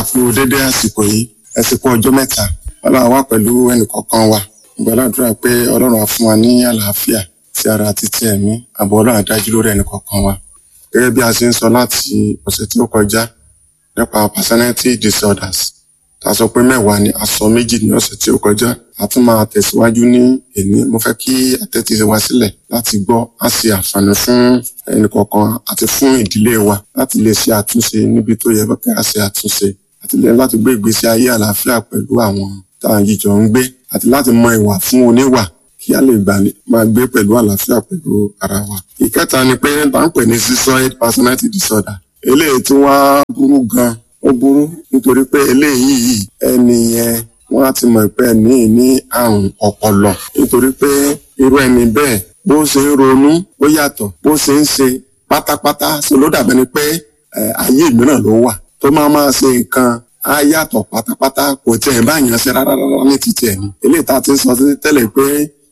kú dédé àsìkò yìí àsìkò ọjọ́ mẹ́ta ọlọ́run wà pẹ̀lú ẹnìkọ̀ọ̀kan wa gbàdúrà pé ọlọ́run á fún wa ní àlàáfíà ti ara àti ti ẹ̀mí àbọ̀ ọlọ́run á dájú lórí ẹnìkọ̀ọ̀kan wa gẹ́gẹ́ bí a ṣe ń sọ láti ọ̀sẹ̀ tí ó kọjá nípa personality disorders ta sọ pé mẹ́wàá ni a sọ méjì ní ọ̀sẹ̀ tí ó kọjá a tún máa tẹ̀síwájú ní èní mo fẹ́ kí àtẹ́tí wa sílẹ̀ láti gbọ́ á ṣe àǹfààní fún ẹnìkọ̀ọ̀kan àti fún ìdílé wa láti lè ṣe àtúnṣe níbi tó yẹ kí a ṣe àtúnṣe àti lè láti gbé ìgbésí ayé àlàáfíà pẹ̀lú àwọn táwọn jíjọ ń gbé àti láti mọ ìwà fún oníwà kí a lè gbà máa gbé pẹ̀lú àlàáfíà pẹ̀lú ara wa. ìkẹta ni pé bá ń pè ní schizoid personality disorder eléyìí tí wọ́n burú gan ó burú nítorí pé eléyìí ẹni yẹn wọ́n á ti mọ̀ pé ẹni ní àrùn ọpọlọ nítorí pé irú ẹni bẹ́ẹ̀ bó ṣe ń ronú ó yàtọ̀ bó ṣe ń ṣe pátápátá ṣe ló dàbẹ́ ni pé ayé mìíràn ló wà tó máa máa ṣe nǹkan á yàtọ̀ pátápátá kò tiẹ̀ báyàn ṣe rárá rárá ní títí ẹ̀ ní. eléyìí tá a ti ń sọ tẹ́lẹ̀ pé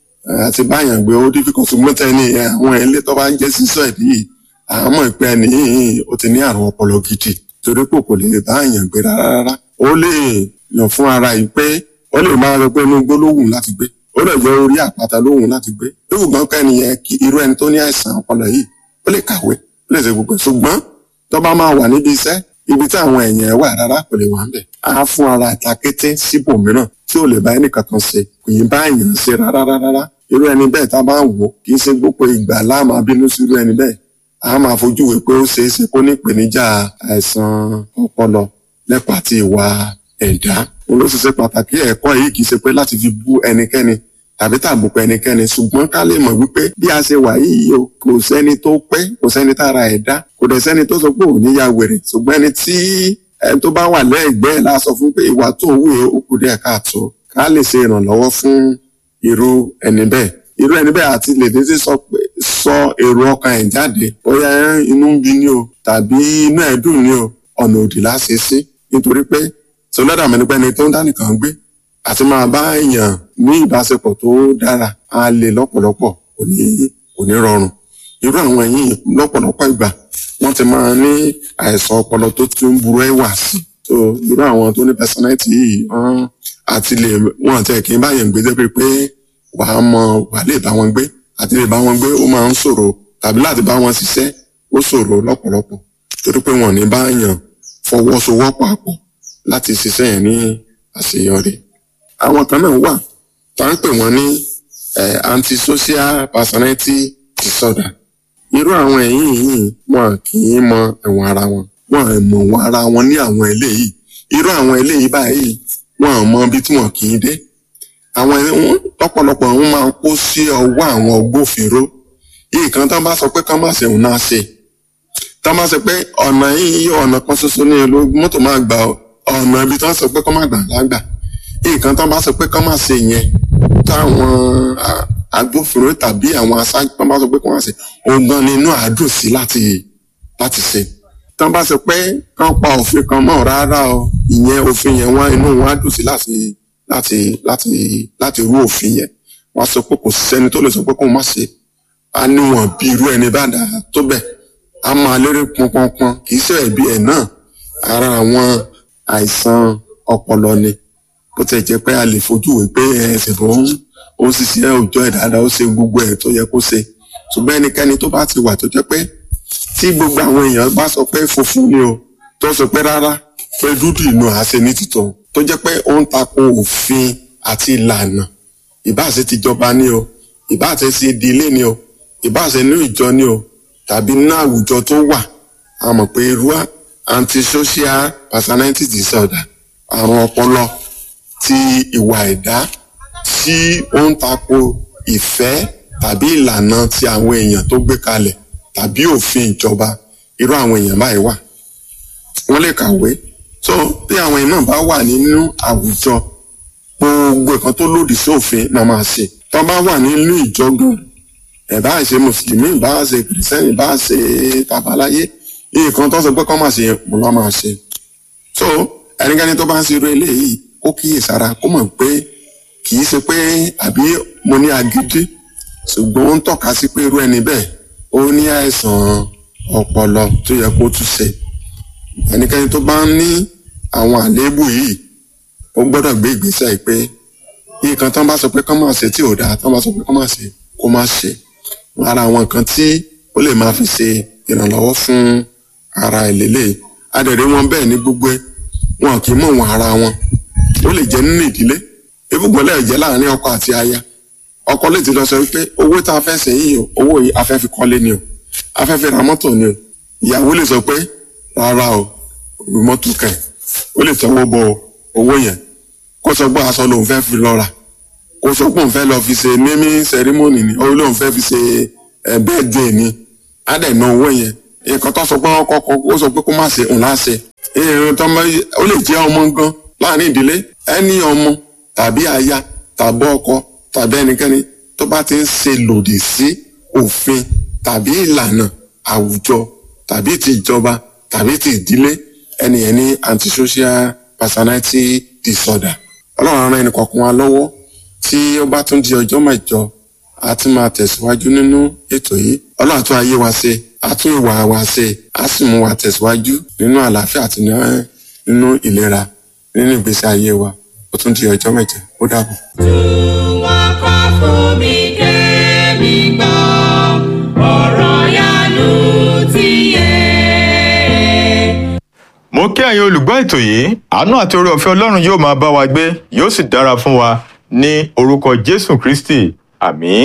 àti báyàn gbé ó dífíkọ̀ ṣùgbọ́n tẹ́ni àwọn ilé tó bá ń jẹ́ sísọ ìdí yìí àmọ́ ìpè ẹni yìí ó ti ní àrùn ọpọlọ gidi torí pé kò lè báyàn gbé rárá rárá ó lè yàn fún ara yìí pé ó lè máa rẹ pé inú igbó lóhùn láti gbé ó lè jẹ́ orí àpáta lóhùn láti gbé lóhùn kẹ́ni yẹn kí irú ẹni tó ní àìsàn ọpọlọ yìí ó lè kàwé ó lè ṣe gbogbo ṣùgbọ́n tó bá máa wà níbi iṣẹ́ ibi tí àwọn èèyàn wà rárá kò lè wà ń bẹ̀ á fún ara ìtakété síbòmíràn tí ò lè bá ẹnìkan kan ṣe kò yín bá èèyàn ṣe rárá rárá irú ẹni bẹ́ẹ̀ tá a bá ń wò kì í ṣe gbogbo ìgbà láàmú abínú sí irú ẹni bẹ́ẹ̀ a máa fojú wé pé ó ṣeé ṣe kó ní ìpèníjà àìsàn ọpọlọ lẹ́pà àti ìwà ẹ̀dá olóṣìṣẹ́ pàtàkì ẹ̀kọ́ yìí kì í ṣe pé láti fi bú ẹnikẹ́ni tàbí tàbùkù ẹnikẹ́ni ṣùgbọ́n ká lè mọ̀ wípé bí a ṣe wà yìí o kò sẹ́ni tó pé kò sẹ́ni tára ẹ̀ dá kò dẹ̀ sẹ́ni tó sọ pé ò ní ya wèrè ṣùgbọ́n ẹni tí ẹni tó bá wà lẹ́ẹ̀gbẹ́ la sọ fún pé ìwà tó wù ó kù díẹ̀ káàtó ká lè ṣe ìrànlọ́wọ́ fún irú ẹni bẹ́ẹ̀ irú ẹni bẹ́ẹ̀ àti lè dé sí sọ pé sọ èrò ọkàn ẹ̀ jáde bóyá inú ń bí ni o tàbí inú ẹ̀ dùn ni o ọ̀nà òdì láṣẹ sí nítorí pé sọlọ́dà mẹ́nipẹ́ni tó ń dá nìkan gbé àti máa bá èèyàn ní ìbáṣepọ̀ tó dára á lè lọ́pọ̀lọpọ̀ kò ní kò ní rọrùn irú àwọn yìí lọ́pọ̀lọpọ̀ ìgbà wọ́n ti máa ní àìsàn ọpọlọ tó ti ń burú ẹ̀wà sí so irú àwọn tó ní personality yìí wọ́n àti lè wọ́n àti ẹ̀kí báyẹn gbé débi pé wàá mọ wàá lè bá wọn gbé àti lè bá wọn gbé ó máa ń ṣòro tàbí láti bá wọn ṣiṣẹ́ ó ṣòro lọ́pọ̀lọpọ̀ torí pé wọn ò ní báyàn fọwọ́sowọ́pọ̀ àpọ̀ láti ṣiṣẹ́ yẹn ní àṣeyọrí àwọn kan náà wà tá à ń pè wọ́n ní antisocial personality disorder irú àwọn ẹ̀yìn yìí wọn kì í mọ ẹ̀wọ̀n ara wọn wọn mọ̀ wọn ara wọn ní àwọn eléyìí irú àwọn eléyìí báyìí wọn mọ ibi tí wọn kì í dé àwọn lọ́pọ̀lọpọ̀ wọn máa ń kó sí ọwọ́ àwọn agbófinró nǹkan tán bá sọ pé kán má ṣe òun náà ṣe tán bá sọ pé ọ̀nà yìí ọ̀nà kan ṣoṣo ní ìlú mọ́tò máa gbà ọ̀nà ibi tán sọ pé kán má gbà lágbà nǹkan tán bá sọ pé kán má ṣe yẹn táwọn agbófinró tàbí àwọn aṣáájú tán bá sọ pé kán má ṣe òun gan ni inú àádùn sí láti láti ṣe tán bá sọ pé kán pa òfin kan mọ́ rárá o ìyẹn òfin yẹn wọ́n inú wọn á dùn sí láti láti láti láti rú òfin yẹn wọ́n sọ pé kò sẹ́ni tó lè sọ pé kó má ṣe a níwọ̀n bí irú ẹni bá dà tó bẹ̀ a máa lérè pọnpọnpọn kì í ṣe ẹ̀bi ẹ̀ náà ara àwọn àìsàn ọpọlọ ni bó tẹ̀ jẹ́ pé a lè fojú wé pé ẹsẹ̀ bó ń ó ń ṣiṣẹ́ òòjọ́ ẹ̀ dáadáa ó ṣe gbogbo ẹ̀ tó yẹ kó ṣe ṣùgbọ́n ẹnikẹ́ni tó bá ti wà tó jẹ́ pé tí gbogbo àwọn èèyàn bá sọ pé funfun ni o tó sọ pé rárá pé dúdú ìnú àṣẹ ní títọ́ tó jẹ́ pé ó ń tako òfin àti ìlànà ìbáṣe tìjọba ni o ìbáṣe ti ìdílé ni o ìbáṣe ní ìjọ ni o tàbí ní àwùjọ tó wà a mọ̀ pé irú antisocial personality disorder àrùn ọpọlọ ti ìwà ẹ̀dá tí ó ń tako ìfẹ́ tàbí ìlànà ti àwọn èèyàn tó gbé kalẹ̀ tàbí òfin ìjọba irú àwọn èèyàn báyìí wà wọ́n lè kàwé so bí àwọn èèyàn náà bá wà nínú àwùjọ gbogbo nǹkan tó lòdì sí òfin náà máa ṣe tó bá wà nínú ìjọ gan ẹ̀ bá ṣe mùsùlùmí bá ṣe kìrìsìtẹ́nì bá ṣe tàbáláyé nǹkan tó sọ pé kọ́ máa ṣe mo lọ́ máa ṣe so ẹnikẹ́ni tó bá ń ṣe irú eléyìí kó kíyèsára kó mọ̀ pé kì í ṣe pé àbí mo ní agídí ṣùgbọ́n ó ń tọ́ka sí pé irú ẹni bẹ́ẹ̀ ó ní àìsàn ọpọlọ tó yẹ kó tún ṣe ẹnikẹ́ni tó bá ń ní àwọn àléébù yìí ó gbọ́dọ̀ gbé ìgbésẹ̀ pé nǹkan tán bá sọ pé kán máa ṣe tí ò dáa tán bá sọ pé kán máa ṣe kó má ṣe ara àwọn nǹkan tí ó lè máa fi ṣe ìrànlọ́wọ́ fún ara ìlélẹ̀ adẹ̀rẹ̀ wọn bẹ́ẹ̀ ní gbogbo ẹ̀ wọn kì í mọ̀ wọn ara wọn ó lè jẹ́ nínú ìdílé ibùgbọ́n lè jẹ́ láàrin ọkọ àti aya ọkọ lè ti lọ sọ wípé owó tá a fẹ́ ṣe yìí o owó yìí a fẹ́ fi kọ́lé ni o a fẹ́ fi ra mọ́tò ni o ìyàwó lè sọ pé rárá o mọ́tò kẹ̀ ó lè tọwọ́ bọ owó yẹn kó sọ pé aṣọ lòun fẹ́ fi lọ rà kó sọ pé òun fẹ́ lọ fi ṣe naming ceremony ni ó lóun fẹ́ fi ṣe birthday ni á dẹ̀ ná owó yẹn nǹkan tó sọ pé wọ́n kọ́kọ́ ó sọ pé kó má ṣe òun láṣẹ ìrìn tó mọ ó lè jẹ́ ọmọ gan láàrin ìdílé ẹni ọmọ tàbí aya tàbí ọkọ tàbí ẹnikẹ́ni tó bá ti ń ṣe lòdì sí òfin tàbí ìlànà àwùjọ tàbí ti ìjọba tàbí ti ìdílé ẹni yẹn ní antisocial personality disorder ọlọ́run ran ẹnì kọ̀ọ̀kan wa lọ́wọ́ tí ó bá tún di ọjọ́ mẹ́jọ a tún máa tẹ̀síwájú nínú ètò yìí ọlọ́run tún ayé wa ṣe a tún ìwà wa ṣe a sì mú wa tẹ̀síwájú nínú àlàáfíà àti nínú ìlera nínú ìgbésí ayé wa ó tún di ọjọ́ mẹ́jọ ó dàbọ̀. Wọ́n kọ́ fún mi kémi gbọ́, ọ̀rọ̀ yanu ti yé. mo kí ẹ̀yin olùgbọ́ ètò yìí àánú àti oore ọ̀fẹ́ ọlọ́run yóò máa bá wa gbé yóò sì dára fún wa ní orúkọ jésù kristi àmín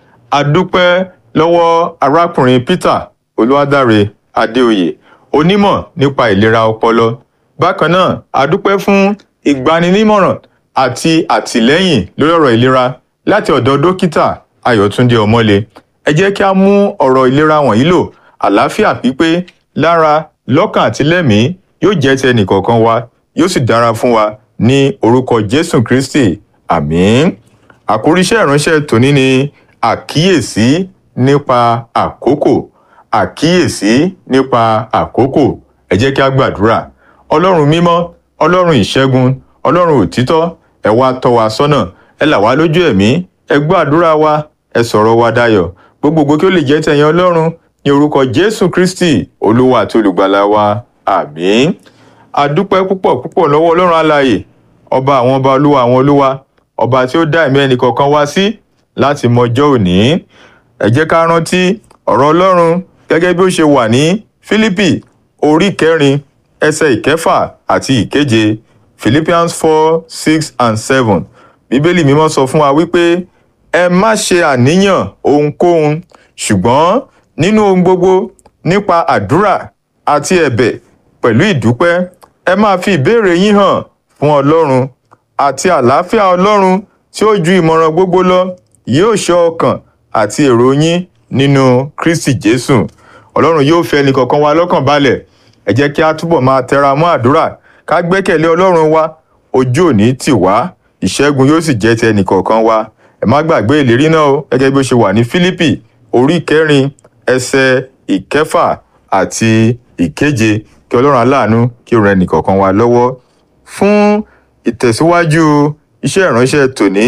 adúpẹ́ lọ́wọ́ arákùnrin peter olúwadáre adéoyè onímọ̀ nípa ìlera ọpọlọ bákan náà adúpẹ́ fún ìgbaninímọ̀ràn àti àtìlẹ́yìn lórí ọ̀rọ̀ ìlera láti ọ̀dọ̀ dókítà ayọ̀túndé ọmọlé ẹ jẹ́ kí a mú ọ̀rọ̀ ìlera wọ̀nyí lò àlàáfíà pípé lára lọ́kàn àti lẹ́mìí yóò jẹ́ ti ẹnìkọ̀ọ̀kan wa yóò sì dára fún wa ní orúkọ jésù kristi àmín àkórí iṣẹ́ ìránṣẹ́ tòní ni àkíyèsí nípa àkókò àkíyèsí nípa àkókò ẹ jẹ́ kí a gbàdúrà ọlọ́run mímọ́ ọlọ́run ìṣẹ́gun ọlọ́run òtítọ́ ẹ wá tọ́ wa sọ́nà ẹ là wá lójú ẹ̀mí ẹ gbọ́ àdúrà wa ẹ sọ̀rọ̀ wa dayọ̀ gbogbogbò kí ó lè jẹ́ tẹ̀yìn ọlọ́run ní orúkọ jésù kristi olúwa àti olùgbàlà wa àmín adúpẹ́ púpọ̀ púpọ̀ lọ́wọ́ ọlọ́run alààyè ọba àwọn ọba olúwa àwọn olúwa ọba tí ó dá ẹ̀mí ẹnì kọ̀ọ̀kan wá sí láti mọjọ́ òní ẹ jẹ́ ká rántí ọ̀rọ̀ ọlọ́run gẹ́gẹ́ bí ó ṣe wà ní fílípì orí kẹrin ẹsẹ̀ ìkẹfà àti ìkeje philippians four six and seven bíbélì mímọ́ sọ fún wa wípé ẹ má ṣe àníyàn ohunkóhun ṣùgbọ́n nínú ohun gbogbo nípa àdúrà àti ẹ̀bẹ̀ pẹ̀lú ìdúpẹ́ ẹ máa fi ìbéèrè yín hàn fún ọlọ́run àti àlàáfíà ọlọ́run tí ó ju ìmọ̀ràn gbogbo lọ yóò ṣọ́ ọkàn àti èrò yín nínú kristi jésù ọlọ́run yóò fẹ́ ẹnì kọ̀ọ̀kan wa lọ́kàn balẹ̀ ẹ jẹ́ kí a túbọ̀ máa tẹra mọ́ àdúrà ká gbẹ́kẹ̀lé ọlọ́run wa ojú òní tì wá ìṣẹ́gun yóò sì jẹ́ ti ẹnì kọ̀ọ̀kan wa ẹ má gbàgbé ìlérí náà o gẹ́gẹ́ bí ó ṣe wà ní fílípì orí kẹrin ẹsẹ̀ ìkẹfà àti ìkeje kí ọlọ́run aláàánú kí ó ran ẹnì kọ̀ọ̀kan wa lọ́wọ́ fún ìtẹ̀síwájú iṣẹ́ ìránṣẹ́ tòní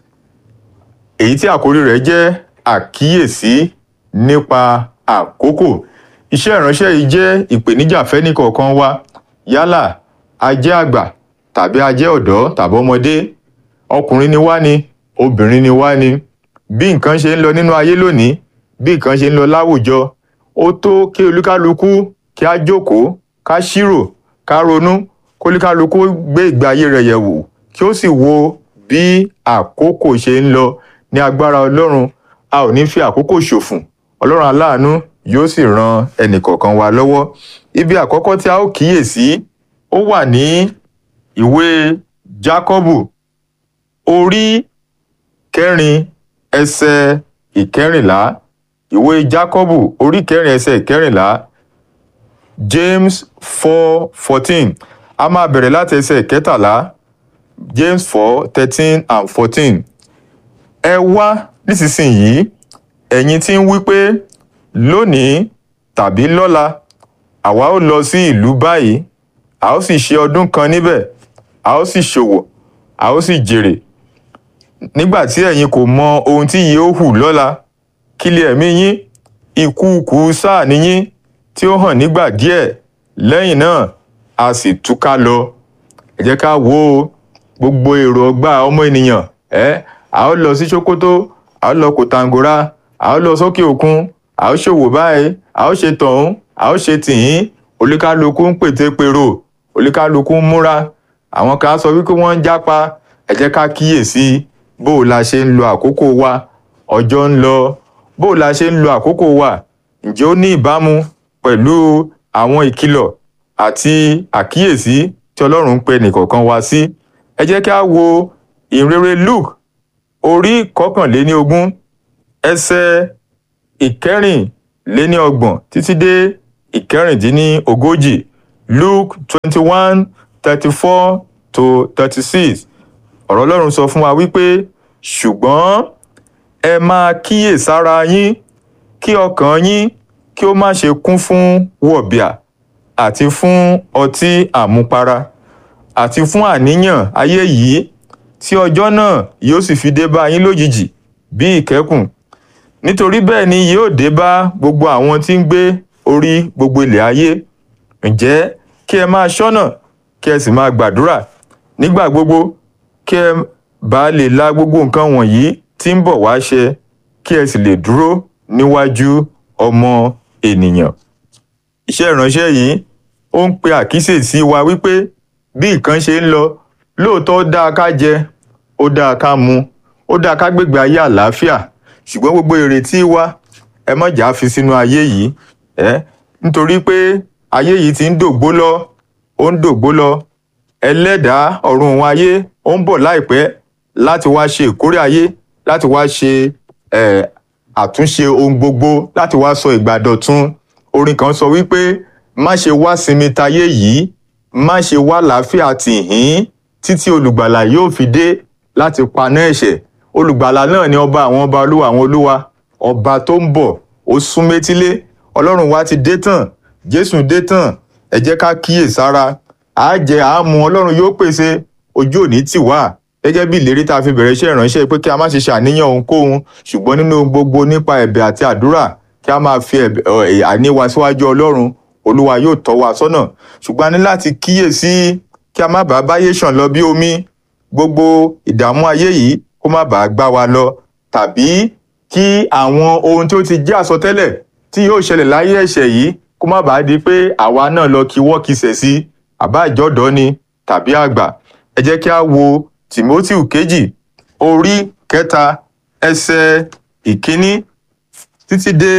èyí tí àkórí rẹ̀ jẹ́ àkíyèsí nípa àkókò iṣẹ́ ìránṣẹ́ yìí jẹ́ ìpèníjà fẹ́ni kọ̀ọ̀kan wa yálà a jẹ́ àgbà tàbí a jẹ́ ọ̀dọ́ tàbí ọmọdé ọkùnrin ni wá ni obìnrin ni wá ni bí nǹkan ṣe ń lọ nínú ayé lónìí bí nǹkan ṣe ń lọ láwùjọ ó tó kí olúkálukú kí á jókòó ká ṣírò ká ronú kólúkálukú gbé ìgbé ayé rẹ̀ yẹ̀ wò kí ó sì wo bí àkókò ṣe ń lọ ní agbára ọlọ́run a ò ní fi àkókò ṣòfò ọlọ́run aláàánú yóò sì ran ẹnìkọ̀ọ̀kan wa lọ́wọ́ ibi àkọ́kọ́ tí a ó kíyèsí ó wà ní ìwé jákọ́bù orí kẹrin ẹsẹ̀ ìkẹrìnlá ìwé jákọ́bù orí kẹrin ẹsẹ̀ ìkẹrìnlá james four fourteen a máa bẹ̀rẹ̀ láti ẹsẹ̀ ìkẹtàlá james four thirteen and fourteen ẹ wá nísinsìnyí ẹ̀yin tí ń wí pé lónìí tàbí lọ́la àwa ó lọ sí ìlú báyìí a ó sì ṣe ọdún kan níbẹ̀ a ó sì ṣòwò a ó sì jèrè nígbà tí ẹ̀yin kò mọ ohun tí yìí ó hù lọ́la kí lè ẹ̀mí yín ìkúùkù sáà níyín tí ó hàn nígbà díẹ̀ lẹ́yìn náà a sì túká lọ ẹ jẹ́ ká wo gbogbo èrò ọgbà ọmọ ènìyàn ẹ a ó lọ sí sokoto a ó lọ kòtàngórà a ó lọ sókè òkun a ó ṣòwò báyìí a ó ṣe tọ̀hún a ó ṣe tìyín oníkálukú ń pète pèrò oníkálukú ń múra àwọn kan á sọ wípé wọ́n ń jápa ẹ jẹ́ ká kíyèsí bó o la ṣe ń lo àkókò wa ọjọ́ ń lọ bó o la ṣe ń lo àkókò wa ǹjẹ́ ó ní ìbámu pẹ̀lú àwọn ìkìlọ̀ àti àkíyèsí tí ọlọ́run ń pe nìkọ̀ọ̀kan wa sí ẹ jẹ́ ká wo ìrere luke orí kọkànléní ogún ẹsẹ̀ ìkẹrìnléníọgbọ̀n títí dé ìkẹrìndínlógójì luke twenty one thirty four to thirty six ọ̀rọ̀ ọlọ́run sọ fún wa wípé ṣùgbọ́n ẹ máa kíyèsára yín kí ọkàn yín kí ó má ṣe kún fún wọ̀bìà àti fún ọtí àmupara àti fún àníyàn ayé yìí tí ọjọ́ náà yóò sì fi dé bá yín lójijì bí ìkẹ́kùn nítorí bẹ́ẹ̀ ni yóò dé bá gbogbo àwọn tí ń gbé orí gbogbo ilẹ̀ ayé ǹjẹ́ kí ẹ máa ṣọ́nà kí ẹ sì máa gbàdúrà nígbà gbogbo kí ẹ bá lè la gbogbo nǹkan wọ̀nyí tí ń bọ̀ wá ṣẹ kí ẹ sì lè dúró níwájú ọmọ ènìyàn iṣẹ́ ìránṣẹ́ yìí ó ń pe àkíyèsí wa wípé bí nǹkan ṣe ń lọ lóòótọ́ ó dáa ká jẹ ó dáa ká mu ó dáa ká gbégbé ayé àlàáfíà ṣùgbọ́n gbogbo ìrètí wa ẹ má jà á fi sínú ayé yìí ẹ nítorí pé ayé yìí ti ń dògbó lọ ó ń dògbó lọ ẹlẹ́dàá ọ̀run òun ayé ó ń bọ̀ láìpẹ́ láti wá ṣe ìkórè ayé láti wá ṣe eh, àtúnṣe ohun gbogbo láti wá sọ ìgbà dọ̀tun orin kan sọ wípé má ṣe wá sinmi tayé yìí má ṣe wá làáfíà tìhín títí olùgbàlà yóò fi dé láti paná ẹ̀ṣẹ̀ olùgbàlà náà ni ọba àwọn ọba olúwa àwọn olúwa ọba tó ń bọ̀ ó sún métílé ọlọ́run wa ti dé tán jésù dé tán ẹ jẹ́ ká kíyè sára àá jẹ àá mu ọlọ́run yóò pèsè ojú òní tì wá gẹ́gẹ́ bí ìlérí tá a fi bẹ̀rẹ̀ iṣẹ́ ìránṣẹ́ pé kí a má ṣe ṣàníyàn ohunkóhun ṣùgbọ́n nínú ohun gbogbo nípa ẹ̀bẹ̀ àti àdúrà kí a máa fi ẹ̀bẹ̀- ọ̀, ẹ̀, àní wa síwájú ọlọ́run olúwa yóò tọ́ wa sọ́nà ṣùgbọ́n a ní láti kíyèsí kí a má bàa báyé ṣàn lọ bí omi gbogbo ìdààmú ayé yìí kó má bàa gbá wa lọ tàbí kí àwọn ohun tí ó ti jẹ́ àsọtẹ́lẹ̀ tí yóò ṣẹlẹ̀ láyé ẹ̀ṣẹ̀ yìí kó má bàa di pé àwa náà lọ kí wọ́ kisẹ̀ sí àbá ìjọ́dọ̀ ni tàbí àgbà ẹ jẹ́ kí a wo timothy kejì orí kẹta ẹsẹ̀ ìkíní títí dé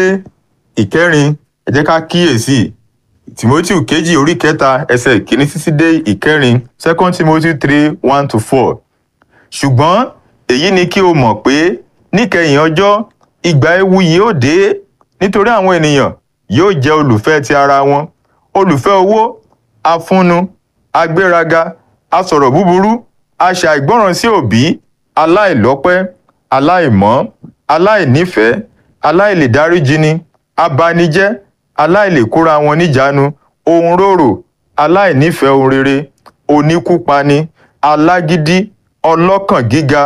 ìkẹrin ẹ jẹ́ ká kíyèsí timothy kejì orí kẹta ẹsẹ̀ ìkíní títí dé ìkẹrin second timothy three one to four ṣùgbọ́n èyí ni kí o mọ̀ pé níkẹyìn ọjọ́ ìgbà ewu yìí ó dé nítorí àwọn ènìyàn yóò jẹ́ olùfẹ́ ti ara wọn olùfẹ́ owó afúnnu agbéraga asọ̀rọ̀ búburú aṣàìgbọràn sí òbí aláìlọ́pẹ́ aláìmọ́ aláìnífẹ̀ẹ́ aláìlèdáríjini abanijẹ́ aláìlèkóra wọn níjánu ohun rorò aláìnífẹ̀ẹ́ ohun rere oníkúpani alágídí ọlọ́kàn gíga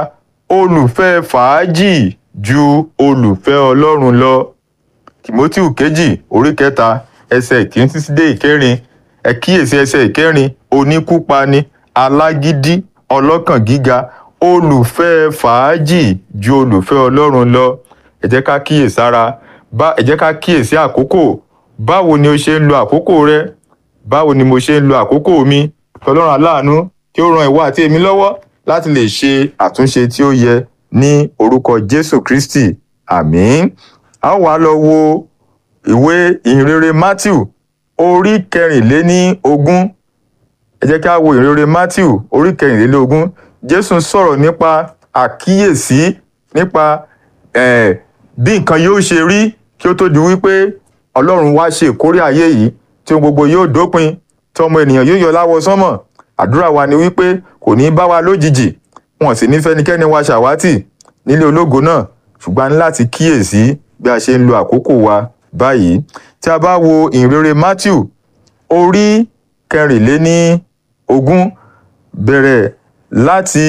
olùfẹ́ fàájì ju olùfẹ́ ọlọ́run lọ timothy kejì orí kẹta ẹsẹ ìkíní títí dé ìkẹrin ẹ kíyèsí ẹsẹ ìkẹrin oníkúpani alágídí ọlọ́kàn gíga olùfẹ́ fàájì ju olùfẹ́ ọlọ́run lọ ẹ jẹ́ ká kíyèsára bá ẹ jẹ́ ká kíyèsí àkókò báwo ni o ṣe ń lo àkókò rẹ báwo ni mo ṣe ń lo àkókò mi tọlọ́run aláàánú kí ó ran ìwọ àti èmi lọ́wọ́ láti lè ṣe àtúnṣe tí ó yẹ ní orúkọ jésù kristi àmín a ó wá lọ wo ìwé ìhìnrere matthew orí kẹrìnléní ogún ẹ jẹ́ ká wo ìhìnrere matthew orí kẹrìnléní ogún jésù sọ̀rọ̀ nípa àkíyèsí nípa eh, bí nǹkan yóò ṣe rí kí ó tó di wípé ọlọ́run wá ṣe ìkórè ayé yìí tí ohun gbogbo yóò dópin tí ọmọ ènìyàn yóò yọ láwọ sánmọ̀ àdúrà wa ni wípé kò ní bá wa lójijì wọn sì ní fẹ́nikẹ́ni wa ṣàwátì nílé ológo náà ṣùgbọ́n a ní láti kíyèsí bí a ṣe ń lo àkókò wa báyìí tí a bá wo ìrere matthew orí kẹrìnléní ogún bẹ̀rẹ̀ láti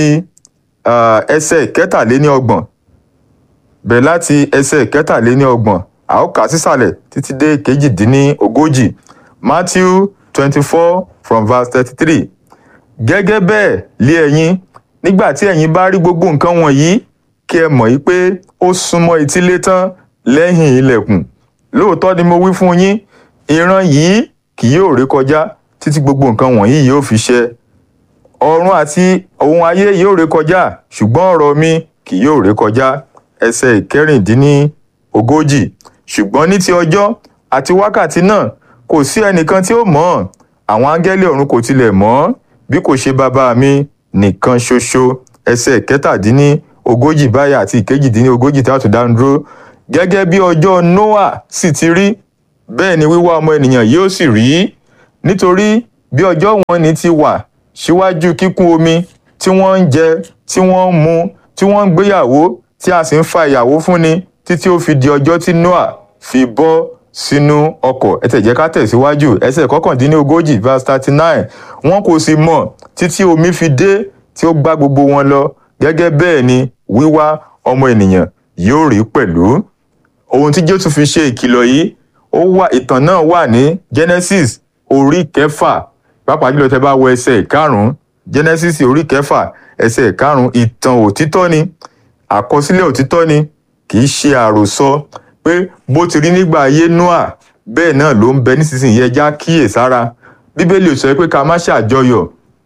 ah, ẹsẹ̀ kẹtàléní ọgbọ̀n bẹ̀rẹ̀ láti ẹsẹ̀ kẹtàléní ọgbọ̀n a ó kà á sísàlẹ̀ títí dé kejìdínní ogójì matthew twenty four from verse thirty three gẹ́gẹ́ bẹ́ẹ̀ lé ẹ̀yin nígbà tí ẹ̀yin bá rí gbogbo nǹkan wọ̀nyí kí ẹ mọ̀ yí pé ó súnmọ́ etílé tán lẹ́yìn ilẹ̀kùn lóòótọ́ ni mo wí fún yín ìran yìí kì yóò ré kọjá títí gbogbo nǹkan wọ̀nyí yóò fi ṣẹ ọ̀run àti ohun ayé yóò ré kọjá ṣùgbọ́n ọ̀rọ̀ mi kì yóò ré kọjá ẹsẹ̀ ìkẹrìndínlógójì ṣùgbọ́n ní ti ọjọ́ àti wákàtí náà kò sí ẹnìkan tí ó mọ̀ ọ́n àwọn áńgẹ́lì ọ̀run kò tilẹ̀ mọ̀ ọ́n bí kò ṣe bàbá mi nìkan ṣoṣo ẹsẹ̀ kẹtàdínlógójì báyìí àti ìkejìdínlógójì tí a tún dá dúró gẹ́gẹ́ bí ọjọ́ noah sì ti rí bẹ́ẹ̀ ni wíwá ọmọ ènìyàn yóò sì rí nítorí bí ọjọ́ wọn ni ti wà síwájú kíkún omi tí wọ́n ń jẹ tí wọ́n ń mu tí wọ́n ń gbéyàwó tí a sì ń fa ìyàwó fúnni títí ó fi di ọjọ́ tí noah fi bọ́ sínú ọkọ̀ ẹ tẹ̀ jẹ́ ká tẹ̀síwájú ẹsẹ̀ kọkàndínlógójì verse thirty nine wọn kò sì mọ̀ títí omi fi dé tí ó gbá gbogbo wọn lọ gẹ́gẹ́ bẹ́ẹ̀ ni wíwá ọmọ ènìyàn yóò rí pẹ̀lú ohun tí jésù fi ṣe ìkìlọ̀ yìí ó wà ìtàn náà wà ní genesis orí kẹfà pàápàá jùlọ tẹ bá wo ẹsẹ̀ ìkarùn genesis orí kẹfà ẹsẹ̀ ìkarùn ìtàn òtítọ́ ni àkọsílẹ̀ òtítọ́ ni kì í ṣe àròsọ pé bó ti rí nígbà ayé noah bẹ́ẹ̀ náà ló ń bẹ nísinsìnyí ẹja kíyèsára bíbélì ò sọ pé ká má ṣàjọyọ̀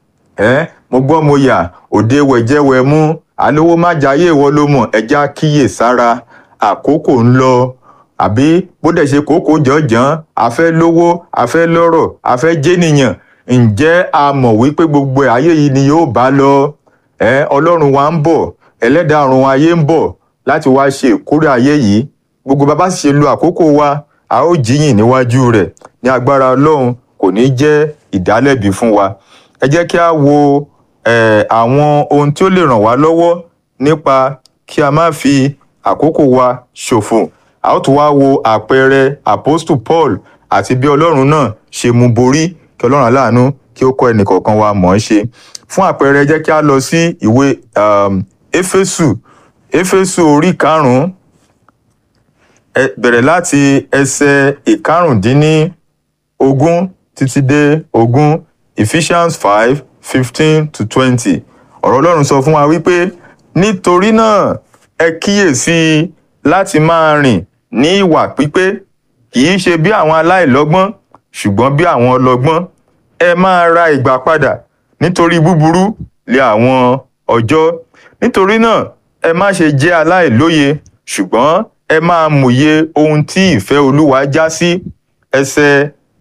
ẹ mo gbọ́ mo yà òde wẹ̀jẹ̀wẹ̀ mú alówó má jayé ìwọ ló mọ̀ ẹja kíyèsára àkókò ń lọ àbí bó dẹ̀ ṣe kókó jọ̀ọ́jọ́n a fẹ́ lówó a fẹ́ lọ́rọ̀ a fẹ́ jẹ́nìyàn ǹjẹ́ a mọ̀ wípé gbogbo ayé yìí ni yóò bá lọ ẹ ọlọ́run wa ń bọ̀ ẹlẹ́dàá ọ̀run ayé ń bọ̀ láti wá ṣe ìkórè ayé yìí gbogbo bàbá sì ṣe lo àkókò wa a ó jíyìn níwájú rẹ̀ ní agbára ọlọ́run kò ní jẹ́ ìdálẹ́bi fún wa ẹ jẹ́ kí a wo àwọn ohun tí ó lè ràn wá lọ́wọ́ nípa kí a má fi àkókò wa ṣòfò a ó tún wá wo àpẹẹrẹ apostle paul àti bí ọlọ́run náà ṣe mú borí kí ọlọ́run aláàánú kí ó kọ́ ẹnìkọ̀ọ̀kan wa mọ̀ ọ́n ṣe fún àpẹẹrẹ jẹ́ kí a lọ sí ìwé éfésù éfésù orí karùn-ún bẹ̀rẹ̀ láti ẹsẹ̀ ìkarùndínlógún títí dé ogún ephesians five fifteen to twenty ọ̀rọ̀ ọlọ́run sọ fún wa wípé nítorí náà ẹ kíyèsí láti máa rìn ní ìwà pípé kì í ṣe bí àwọn aláìlọ́gbọ́n ṣùgbọ́n bí àwọn ọlọ́gbọ́n ẹ máa ra ìgbà padà nítorí búburú lé àwọn ọjọ́ nítorí náà ẹ má ṣe jẹ́ aláìlóye ṣùgbọ́n ẹ máa mòye ohun tí ìfẹ́ olúwa já sí ẹsẹ̀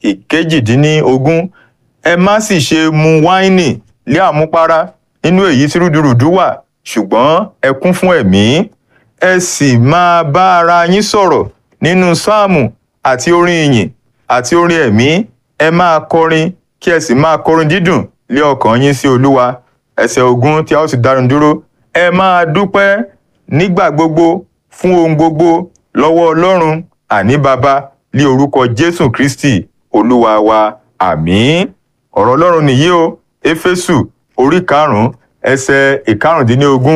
ìkejìdínlógún ẹ má sì ṣe mu wáìnì lé àmupara nínú èyí tí rúdurùdu wà ṣùgbọ́n ẹ kún fún ẹ̀mí ẹ sì máa bá ara yín sọ̀rọ̀ nínú sáàmù àti orin ìyìn àti orin ẹ̀mí ẹ máa kọrin kí ẹ sì máa kọrin dídùn lé ọkàn yín sí olúwa ẹsẹ̀ ogún tí a ó sì dárun dúró ẹ máa dúpẹ́ nígbà gbogbo fún ohun gbogbo lọ́wọ́ ọlọ́run àní baba lé orúkọ jésù kristi olúwa wa àmín ọ̀rọ̀ ọlọ́run nìyí o éfésù orí karùn-ún ẹsẹ̀ ìkarùndínlógún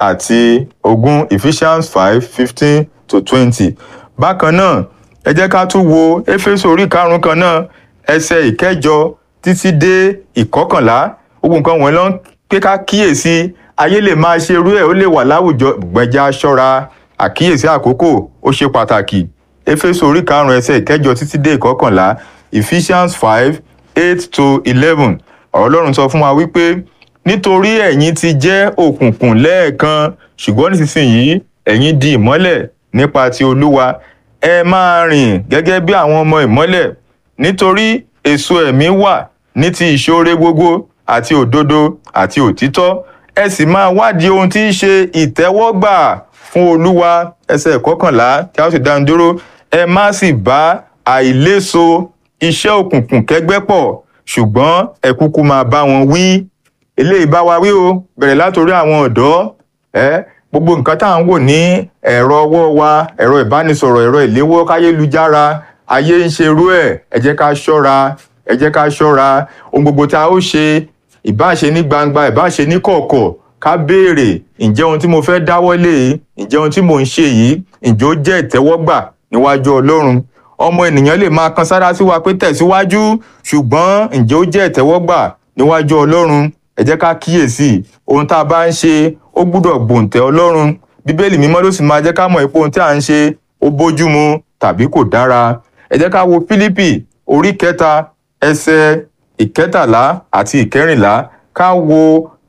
àti ogún ephesians five fifteen to twenty bákan náà ẹ jẹ́ ká tún wo éfésù orí karùn-ún kan náà ẹsẹ̀ ìkẹjọ títí dé ìkọkànlá gbogbo nǹkan wọ̀nyí ló ń pé ká kíyèsí ayé lè máa ṣe irú ẹ̀ ó lè wà láwùjọ gbẹ̀já ṣọ́ra àkíyèsí àkókò ó ṣe pàtàkì éfésù orí karùn-ún ẹsẹ̀ ìkẹjọ títí dé ìkọkànlá ephesians five eight to eleven ọ̀rọ̀ ọlọ́run sọ fún wa wípé nítorí ẹ̀yin ti jẹ́ òkùnkùn lẹ́ẹ̀kan ṣùgbọ́n nísinsìnyí ẹ̀yin di ìmọ́lẹ̀ nípa ti olúwa ẹ máa rìn gẹ́gẹ́ bí àwọn ọmọ ìmọ́lẹ̀ nítorí èso ẹ̀mí wà ní ti ìṣoore gbogbo àti òdodo àti òtítọ́ ẹ sì máa wádìí ohun tí í ṣe ìtẹ́wọ́gbà fún olúwa ẹsẹ̀ kọkànlá tí a ó sì dánu dúró ẹ má sì bá àìléso iṣẹ́ òkùnkùn kẹ́gbẹ́ pọ̀ ṣùgbọ́n ẹ kúkú máa bá wọn wí eléyìí bá wa wí o bẹ̀rẹ̀ látòrí àwọn ọ̀dọ́ ẹ gbogbo nǹkan tá à ń wò ní ẹ̀rọ ọwọ́ wa ẹ̀rọ ìbánisọ̀rọ̀ ẹ̀rọ ìléwọ́ káyélujára ayé ń ṣerú ẹ̀ ẹ jẹ́ ká ṣọ́ra ẹ jẹ́ ká ṣọ́ra ohun gbogbo tá a ó ṣe ìbáṣe ní gbangba ìbáṣe ní kọ̀ọ̀kọ̀ ká béèrè ǹjẹ́ ohun tí mo fẹ́ dáwọ́lé yìí ǹjẹ́ ohun tí mò ń ṣe yìí ǹjẹ́ ó jẹ́ ìtẹ́wọ́gbà níwájú ọlọ́run ọmọ ènìyàn lè máa kan sára sí wa pé tẹ̀síwájú ṣùgbọ́n ǹjẹ́ ó jẹ́ ìtẹ́wọ́gbà níwájú ọlọ́run ẹ jẹ́ ká kíyèsí ohun tá a bá ń ṣe ó gbúdọ̀ gbòǹtẹ̀ ọlọ́run bíbélì mímọ́ ló sì máa jẹ́ ká mọ̀ pé ohun tí à ń ṣe ó bójúmu tàbí kò dára ẹ jẹ́ ká wo fílípì orí kẹta ẹsẹ̀ ìkẹtàlá àti ìkẹrìnlá ká wo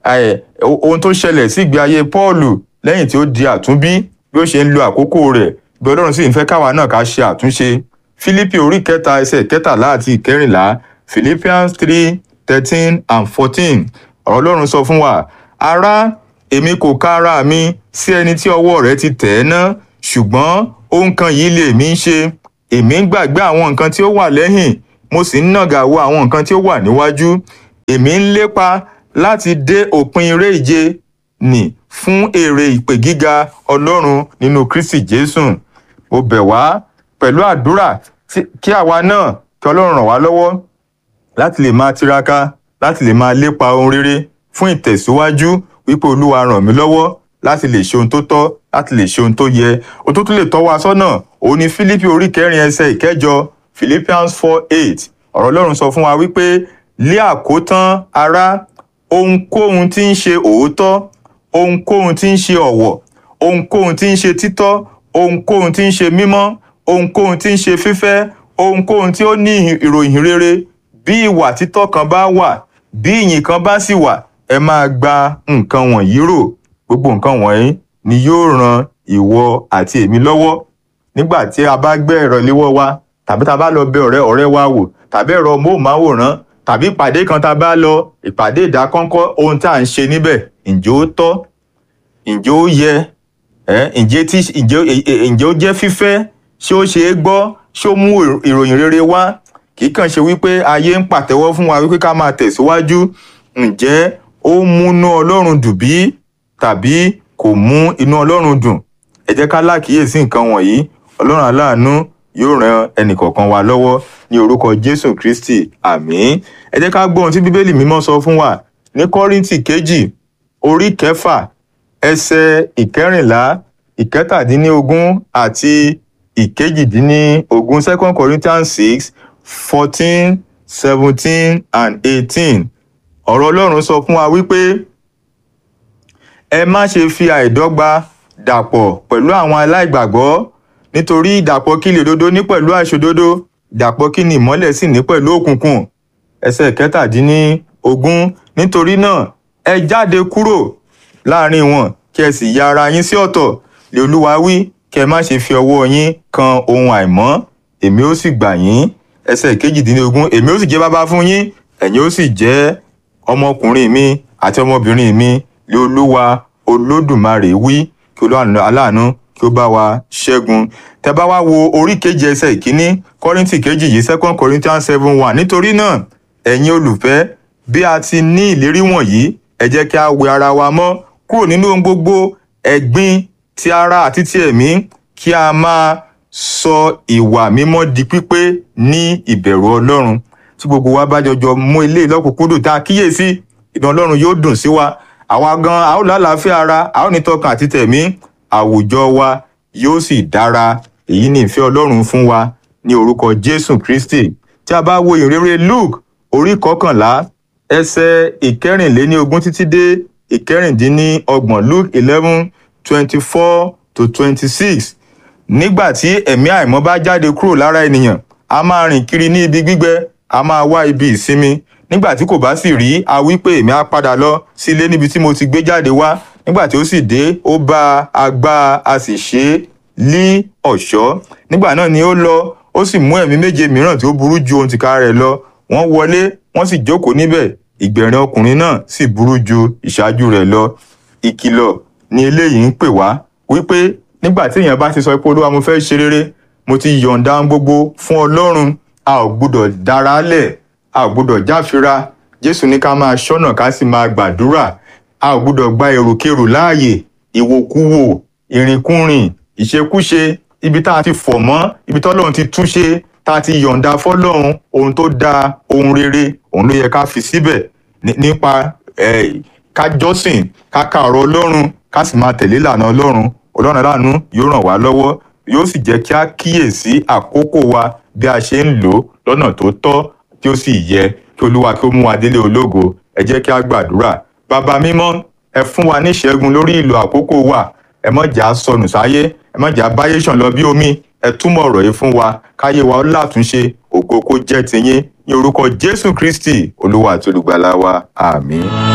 ohun tó ṣẹlẹ̀ sí ìgbé ayé pọ́ọ̀lù lẹ́yìn tí ó di àtúnbí bí ó ṣe ń lo àkókò rẹ̀ bí ọlọ́run sì ń fẹ́ káwa náà ká ṣe àtúnṣe fílípì orí kẹta ẹsẹ̀ ìkẹtàlá àti ìkẹrìnlá philippians three thirteen and fourteen ọ̀rọ̀ ọlọ́run sọ fún wa ará èmi kò ka ara mi sí ẹni tí ọwọ́ rẹ̀ ti tẹ̀ ẹ́ ná ṣùgbọ́n ohun kan yìí lè mí ṣe èmi ń gbàgbé àwọn nǹkan tí ó wà lẹ́yìn mo sì ń nàgà wo àwọn nǹkan tí ó wà níwájú èmi ń lépa láti dé òpin eré ìje nì fún èrè ìpè gíga ọlọ́run nínú kristi jésù mo bẹ̀ wá pẹ̀lú àdúrà kí àwa náà kí ọlọ́run ràn wá lọ́wọ́ láti lè máa tiraka láti lè máa lépa ohun rere fún ìtẹ̀síwájú wípé olúwa ràn mí lọ́wọ́ láti lè ṣe ohun tó tọ́ láti lè ṣe ohun tó yẹ ohun tó tún lè tọ́ wa sọ́nà òun ni fílípì orí kẹrin ẹsẹ̀ ìkẹjọ philippians four eight ọ̀rọ̀ ọlọ́run sọ fún wa wípé lé àkótán ará ohunkóhun tí ń ṣe òótọ́ ohunkóhun tí ń ṣe ọ̀wọ̀ ohunkóhun tí ń ṣe títọ́ ohunkóhun tí ń ṣe mímọ́ ohunkóhun tí ń ṣe fífẹ́ ohunkóhun tí ó ní ìròyìn rere bí ìwà títọ́ kan bá wà bí ìyìn kan bá sì wà ẹ máa gba nǹkan wọ̀nyí rò gbogbo nǹkan wọ̀nyí ni yóò ran ìwọ àti èmi lọ́wọ́ nígbà tí a bá gbé ẹ̀rọ léwọ́ wa tàbí tá a bá lọ bẹ ọ̀rẹ́ ọ̀rẹ́ wa wò tàbí ẹ̀rọ móhùnmáwòrán tàbí ìpàdé kan tá a bá lọ ìpàdé ìdákọ́ńkọ́ ohun tá à ń ṣe níbẹ̀ ǹjẹ́ ó tọ́ ǹjẹ́ ó yẹ ǹjẹ́ tí ǹjẹ́ ó jẹ́ fífẹ́ ṣé ó ṣe é gbọ́ ṣé ó mú ìròyìn rere wá kì í kàn ṣe wípé ayé ń pàtẹ́wọ́ fún wa wípé ká máa tẹ̀síwájú ǹjẹ́ ó múnú ọlọ́run dùn bí tàbí kò mú inú ọlọ́run dùn ẹ jẹ́ ká lákìíyèsí nǹkan wọ̀nyí ọlọ́run aláàánú yóò ran ẹnìkọ̀ọ̀kan wa lọ́wọ́ ní orúkọ jésù kristi àmín ẹ jẹ́ ká gbọ́ ohun tí bíbélì mímọ́ sọ fún wa ní kọ́ríntì kejì orí kẹfà ẹsẹ̀ ìkẹrìnlá ìkẹtàdínlógún àti ìkejìdínlógún second corinthians six fourteen seventeen and eighteen ọ̀rọ̀ ọlọ́run sọ fún wa wípé ẹ má ṣe fi àìdọ́gba dàpọ̀ pẹ̀lú àwọn aláìgbàgbọ́ nítorí ìdàpọ̀ kí lè dodo ní pẹ̀lú àìṣòdodo ìdàpọ̀ kí ni ìmọ́lẹ̀ sì ní pẹ̀lú òkùnkùn ẹsẹ̀ kẹtàdínlógún nítorí náà ẹ jáde kúrò láàrin wọn kí ẹ sì ya ara yín sí ọ̀tọ̀ lè olúwa wí kí ẹ má ṣe fi ọwọ́ yín kan ohun àìmọ́ èmi ó sì gbà yín ẹsẹ̀ kejìdínlógún èmi ó sì jẹ́ bàbá fún yín ẹ̀yin ó sì jẹ́ ọmọkùnrin mi àti ọmọbìnrin mi lé olúwa olódùmarè wí kí olúwa aláàánú kí ó bá wa ṣẹ́gun tẹ bá wá wo orí kejì ẹsẹ̀ ìkíní kọ́ríntì kejì yìí second corinthians seven one nítorí náà ẹ̀yin olùfẹ́ bí a ti ní ìlérí wọ̀nyí ẹ jẹ́ kí a wẹ ara wa mọ́ kúrò nínú ohun gbogbo ẹ̀gbin ti ara àti ti ẹ̀mí kí a máa sọ ìwà mímọ́ di pípé ní ìbẹ̀rù ọlọ́run tí gbogbo wa bá jọjọ mú ilé ìlọ́kùnkúndùn tá a kíyèsí ìdán ọlọ́run yóò dùn sí wa àwa gan a ó lálàáfíà ara a ó ní tọkàn àti tẹ̀mí àwùjọ wa yóò sì dára èyí ni ìfẹ́ ọlọ́run fún wa ní orúkọ jésù kristi tí a bá wo ìrere luke orí kọkànlá ẹsẹ̀ ìkẹrìnléníogún títí dé ìkẹrìndínlọ́gbọ̀n luke eleven twenty four to twenty six nígbà tí ẹ̀mí àìmọ́ bá jáde kúrò lára ènìyàn a máa rìn kiri ní ibi gbígbẹ a máa wá ibi ìsinmi nígbà tí kò bá sì rí a wí pé èmi á padà lọ sí ilé níbi tí mo ti gbé jáde wá nígbà tí ó sì dé ó bá a gbá a sì ṣe é lí ọ̀ṣọ́ nígbà náà ni ó lọ ó sì mú ẹ̀mí méje mìíràn tí ó burú ju ohun tìka rẹ̀ lọ wọ́n wọlé wọ́n sì jókòó níbẹ̀ ìgbẹ̀rin ọkùnrin náà sì burú ju ìṣáájú rẹ̀ lọ ìkìlọ̀ ni eléyìí ń pè wá wípé nígbà tí èèyàn bá ti sọ pé olúwa mo fẹ́ ṣe rere mo ti yọ̀ǹda ohun gbogbo fún ọlọ́run a ò gbúdọ̀ dára lẹ̀ a ò gbúdọ̀ jáfira jésù ní ká máa ṣọ́nà ká sì máa gbàdúrà a ò gbúdọ̀ gba èròkérò láàyè ìwòkuwò ìrìnkúrìn ìṣekúṣe ibi tá a ti fọ̀ mọ́ ibi tọ́lọ́run ti túnṣe tá a ti yọ̀ǹda fọ́lọ́run ohun tó dáa ohun rere òun ló yẹ ká fi síbẹ̀ nípa ká jọ́sìn ká ka ọ̀rọ̀ ọlọ́run ká sì máa tẹ̀lé ìlànà ọlọ́run ọlọ́run aláàánú yóò ràn wá lọ́wọ́ yóò sì jẹ́ kí a kíyèsí àkókò wa bí a ṣe ń lò ó lọ́nà tó tọ́ tí ó sì yẹ kí olúwa kí ó mú wa délé ológo ẹ jẹ́ kí a gbàdúrà bàbá mímọ́ ẹ fún wa ní ìṣẹ́gun lórí ìlò àkókò wa ẹ má jà á sọnù sáyé ẹ má jà á báyé ṣàn lọ bí omi ẹ túmọ̀ ọ̀rọ̀ yìí fún wa káyé wa ó látúnṣe ògo kó jẹ́ tiyín ní orúkọ jésù kristi olúwa àti olùgbàlà wa àmín.